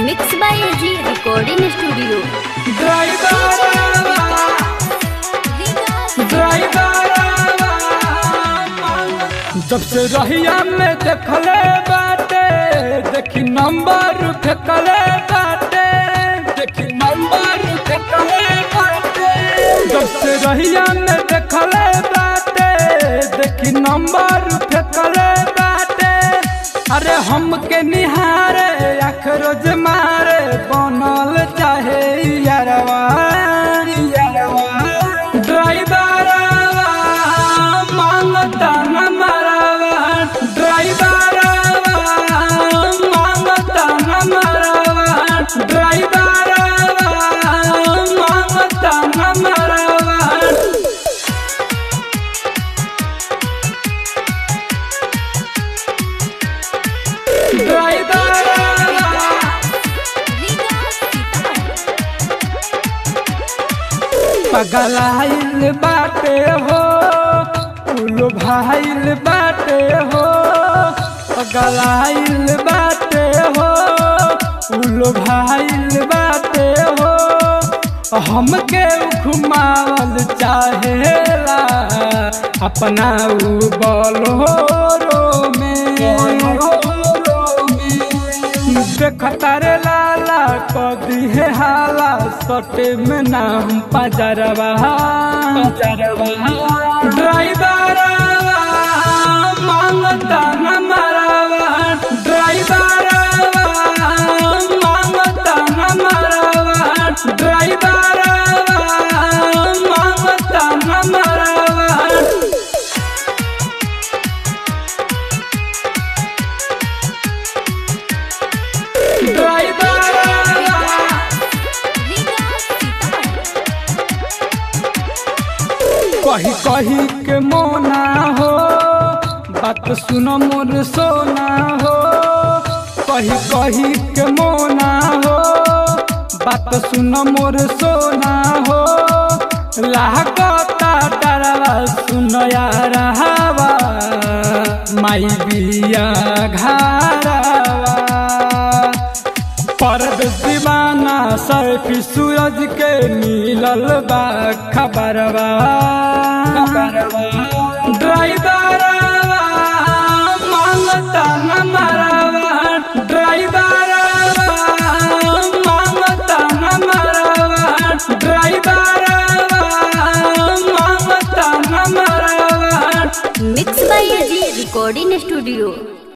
mix by AG recording studio जब से रहिया में देखले बाटे देखी नंबर फेंकले बाटे देखी नंबर फेंकले बाटे जब से रहिया में देखले बाटे देखी नंबर फेंकले बाटे अरे हमके निहारे आख रोज मारे बनल चाहे यारवा यारवा ड्राइवरवा मांगता न मरवा ड्राइवरवा मांगता न मरवा ड्राइवरवा मांगता न मरवा पगलाइल बाटे हो उलो भाइल बाटे हो पगलाइल बाटे हो उलो भाइल बाटे हो हमके घुमावल चाहेला अपना उ बलोरो में देखतारे लाला कदी है हाला सटे में नाम पजरवा पजरवा ड्राइवरवा मांगता न मरवा ड्राइवरवा मांगता न मरवा ड्राइवरवा मांगता न मरवा कही कही के मोना हो बात सुन मोर सोना हो कही कही के मोना हो बात सुन मोर सोना हो लागता डरवा सुन यार हवा माई बिया घरवा परद दीवाना सैफी सूरज के मिलल बा खबरवा ड्राइवरवा मांगता न मरवा ड्राइवरवा मांगता न मरवा ड्राइवरवा मांगता न मरवा mix by AG recording studio